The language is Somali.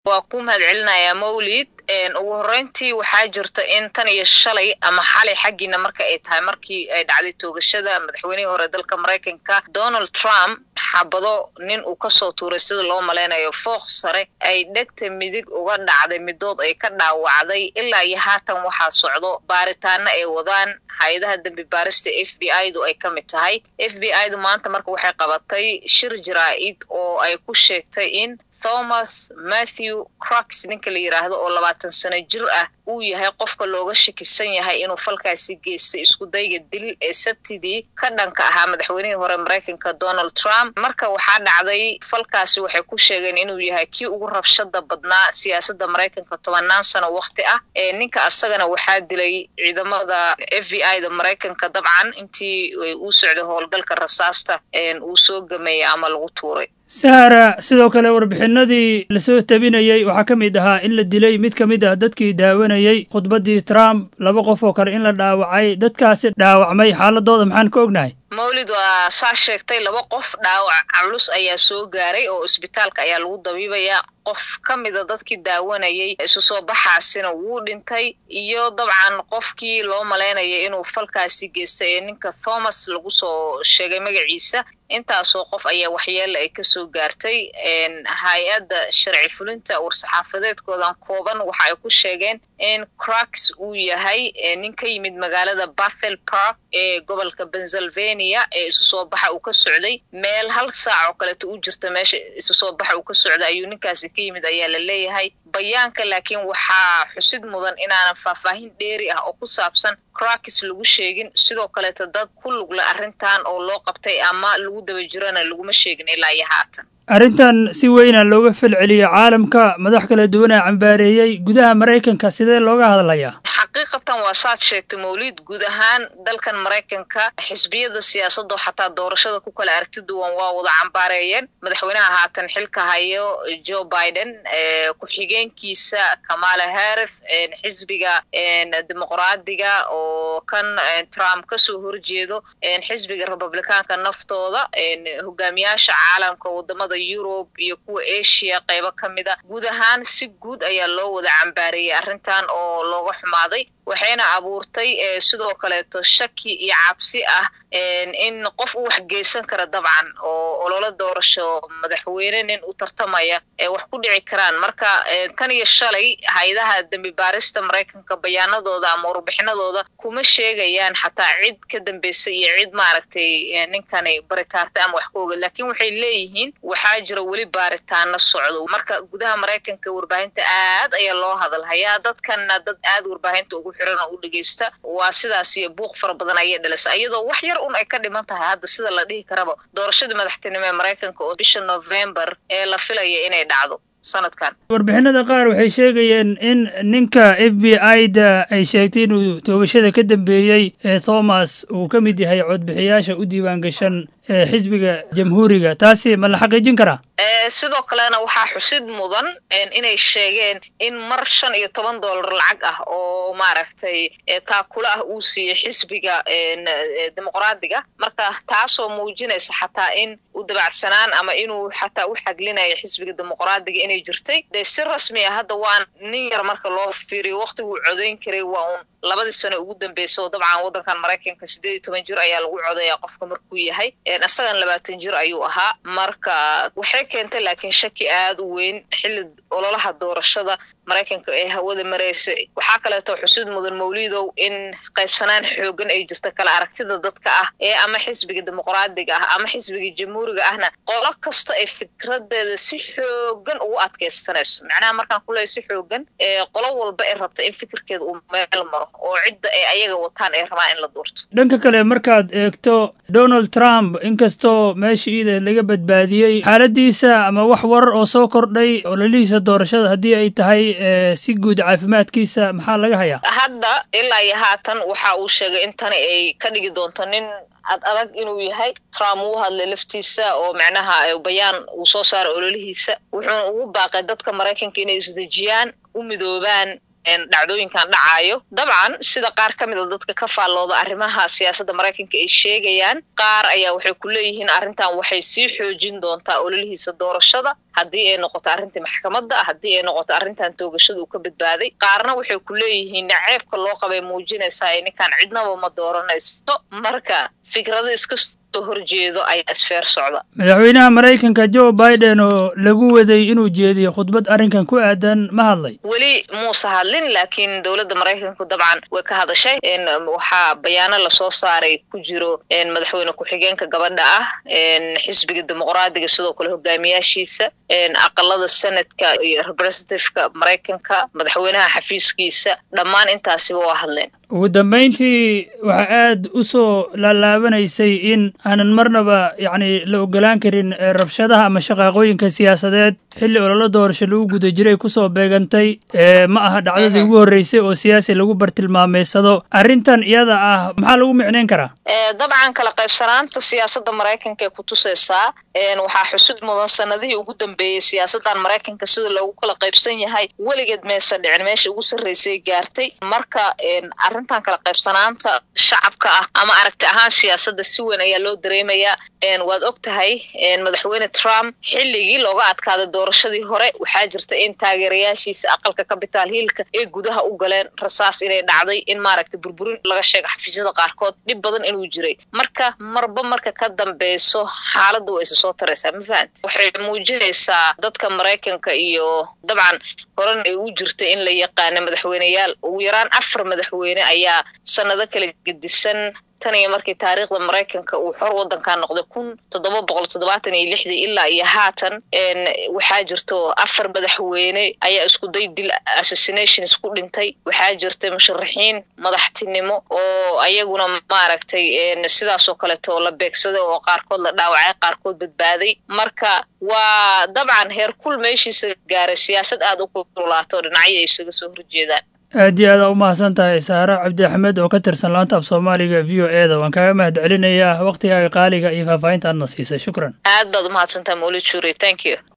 waa ku mahad celinayaa mawlid ugu horreyntii waxaa jirta in tan iyo shalay ama xalay xaggiina marka ay tahay markii ay dhacday toogashada madaxweynihii hore dalka maraykanka donald trump xabado nin uu kasoo tuuray sida loo malaynayo fooq sare ay dhegta midig uga dhacday midood ay ka dhaawacday ilaa iyo haatan waxaa socdo baaritaano ay wadaan hay-adaha dembi baarista f b i du ay ka mid tahay f b i du maanta marka waxay qabatay shir jaraa-id oo ay ku sheegtay in thomas matthew crux ninka la yiraahdo oo labaatan sano jir ah uu yahay qofka looga shakisan yahay inuu falkaasi geystay iskudayga dil ee sabtidii ka dhanka ahaa madaxweynihii hore maraykanka donald trump marka waxaa dhacday falkaasi waxay ku sheegeen inuu yahay kii ugu rabshada badnaa siyaasadda maraykanka tobanaan sano waqti ah ee ninka asagana waxaa dilay ciidamada f b i da maraykanka dabcan intii uu socday howlgalka rasaasta uu soo gameeyey ama lagu tuuray sahara sidoo kale warbixinadii lasoo tabinayey waxaa ka mid ahaa in la dilay mid ka mid ah dadkii daawanayey khudbaddii trump laba qof oo kale in la dhaawacay dadkaasi dhaawacmay xaaladooda maxaan ka ognahay mawlid waa saa sheegtay laba qof dhaawac culus ayaa soo gaaray oo isbitaalka ayaa lagu dabiibayaa qof ka mida dadkii daawanayay isu soo baxaasina wuu dhintay iyo dabcan qofkii loo malaynayay inuu falkaasi geystay ee ninka thomas lagu soo sheegay magaciisa intaasoo qof ayaa waxyeela ay kasoo gaartay hay-adda sharci fulinta war-saxaafadeedkoodan kooban waxa ay ku sheegeen in crux uu yahay nin ka yimid magaalada bathel park ee gobolka pennsylvania ee isu soo baxa uu ka socday meel hal saac oo kaleeto u jirta meesha isu soo baxa uu ka socday ayuu ninkaasi ka yimid ayaa la leeyahay bayaanka laakiin waxaa xusid mudan inaanan faahfaahin dheeri ah oo ku saabsan crux lagu sheegin sidoo kaleeto dad ku lugla arrintan oo loo qabtay ama lagu daba jirana laguma sheegin ilaa iyo haatan arrintan si weyna looga falceliyo caalamka madax kala duwanaa cambaareeyey gudaha maraykanka sidee looga hadlayaa xaqiiqatan waa saad sheegtay mawlid guud ahaan dalkan maraykanka xisbiyada siyaasadoo xataa doorashada ku kala aragti duwan waa wada cambaareeyeen madaxweynaha haatan xilka hayo joe biden ku-xigeenkiisa kamala harris xisbiga dimuqraadiga oo kan trump kasoo horjeedo xisbiga republicaanka naftooda hogaamiyaasha caalamka wadamada yurub iyo kuwa asia qaybo ka mida guud ahaan si guud ayaa loo wada cambaareeyey arrintan oo looga xumaaday waxayna abuurtay sidoo kaleeto shaki iyo cabsi ah in qof u wax geysan kara dabcan oo ololo doorasho madaxweyne nin u tartamaya ee wax ku dhici karaan marka tan iyo shalay hay-adaha dembi baarista maraykanka bayaanadooda ama warbixinadooda kuma sheegayaan xataa cid ka dambeysay iyo cid maaragtay ninkani baritaartay ama wax ka oga laakiin waxay leeyihiin waxaa jira weli baaritaano socdo marka gudaha maraykanka warbaahinta aad ayaa loo hadalhayaa dadkanna dad aad warbaahinta ugu xiran oo u dhegeysta waa sidaas iyo buuq fara badan ayay dhalisa iyadoo wax yar un ay ka dhiman tahay hadda sida la dhihi karaba doorashadii madaxtinimo ee maraykanka oo bisha november ee la filaya inay dhacdo sanadkan warbixinada qaar waxay sheegayeen in ninka f b i da ay sheegtay inuu toogashada ka dambeeyey ee thomas uu ka mid yahay codbixiyaasha u diiwaan gashan ee xisbiga jamhuuriga taasi ma la xaqiijin karaa sidoo kalena waxaa xusid mudan inay sheegeen in mar shan iyo toban dollar lacag ah oo maaragtay taakula ah uu siiyey xisbiga dimuqraadiga marka taasoo muujinaysa xataa in u dabacsanaan ama inuu xataa u xaglinayo xisbiga dimuqraadiga inay jirtay dee si rasmi ah hadda waa nin yar marka loo fiiriyo waqtiguu codayn karay waa un labadii sano ugu dambeysa oo dabcan waddankan maraykanka siddeed iyo toban jir ayaa lagu codayaa qofka markuu yahay isagan labaatan jir ayuu ahaa marka waxay keentay laakiin shaki aad u weyn xilli ololaha doorashada maraykanka ee hawada maraysa waxaa kaleeto xusuud mudan mawlidow in qaybsanaan xoogan ay jirta kala aragtida dadka ah ee ama xisbiga dimuqraadiga ah ama xisbiga jamhuuriga ahna qolo kasta ay fikradeeda si xoogan ugu adkaystanayso macnaha markaan ku leeya si xoogan qolo walba ay rabta in fikirkeeda uu meel maro oo cidda ay ayaga wataan ay rabaan in la duurto dhanka kale markaad eegto donald trump inkastoo meesha iida laga badbaadiyey xaaladiisa ama wax warar oo soo kordhay ololihiisa doorashada haddii ay tahay si guud caafimaadkiisa maxaa laga hayaa hadda ilaa iyo haatan waxa uu sheegay in tani ay ka dhigi doonto nin ad adag inuu yahay trump uu hadlay laftiisa oo macnaha bayaan uu soo saaray ololihiisa wuxuuna ugu baaqay dadka maraykanka inay isdejiyaan u midoobaan dhacdooyinkan dhacaayo dabcan sida qaar ka mida dadka ka faallooda arrimaha siyaasadda maraykanka ay sheegayaan qaar ayaa waxay ku leeyihiin arrintan waxay sii xoojin doontaa ololihiisa doorashada haddii ay noqoto arrintii maxkamadda haddii ay noqoto arrintan toogashada uu ka badbaaday qaarna waxay ku leeyihiin naceebka loo qabay muujinaysaa ee ninkaan cidnaba ma dooranayso marka fikrado iska soo horjeedo ayaa isfeer socda madaxweynaha maraykanka joe biden oo lagu waday inuu jeediyo khudbad arrinkan ku aadan ma hadlay weli muuse hadlin laakiin dowladda maraykanku dabcan way ka hadashay waxaa bayaano lasoo saaray ku jiro madaxweyne ku-xigeenka gabadha ah xisbiga dimuqraadiga sidoo kale hogaamiyaashiisa aqalada senadka iyo representativeka maraykanka madaxweynaha xafiiskiisa dhammaan intaasiba waa hadleen ugu dambayntii waxaa aad u soo laalaabanaysay in aanan marnaba yacni la ogolaan karin rabshadaha ama shaqaaqooyinka siyaasadeed xilli ololo doorasho lagu guda jiray kusoo beegantay ma aha dhacdadii ugu horreysay oo siyaasi lagu bartilmaameysado arrintan iyada ah maxaa lagu micnayn karaa dabcan kala qaybsanaanta siyaasadda maraykanka ee ku tusaysaa waxaa xusud mudan sanadihii ugu dambeeyey siyaasaddan maraykanka sida loogu kala qaybsan yahay weligeed maysa dhicin meesha ugu sarreysay gaartay marka arrintan kala qaybsanaanta shacabka ah ama aragti ahaan siyaasadda si weyn ayaa loo dareemayaa waad og tahay madaxweyne trump xilligii looga adkaaday doorashadii hore waxaa jirta in taageerayaashiisa aqalka capital hiilka ay gudaha u galeen rasaas inay dhacday in maaragta burburin laga sheego xafiisyada qaarkood dhib badan inuu jiray marka marba marka ka dambeyso xaaladda waa isa soo taraysaa ma fahamti waxay muujinaysaa dadka maraykanka iyo dabcan horan ay u jirta in la yaqaana madaxweyneyaal ugu yaraan afar madaxweyne ayaa sanado kala gedisan tan iyo markii taariikhda maraykanka uu xor waddankaa noqday kun toddoba boqol toddobaatan iyo lixdii ilaa iyo haatan waxaa jirto afar madaxweyne ayaa isku day dil assassinations ku dhintay waxaa jirtay musharaxiin madaxtinimo oo ayaguna maaragtay sidaasoo kaleeto la beegsaday oo qaarkood la dhaawacay qaarkood badbaaday marka waa dabcan heer kul meeshiisa gaaray siyaasad aad u kululaato dhinacyo ay isaga soo horjeedaan aad iyo aada u mahadsan tahay saare cabdi axmed oo ka tirsan laanta af soomaaliga v o e da waan kaaga mahad celinayaa wakhtigaaga qaaliga iyo faahfaahinta aadna siisay shukran aad baad u mahadsantaha mawlid shuri thank you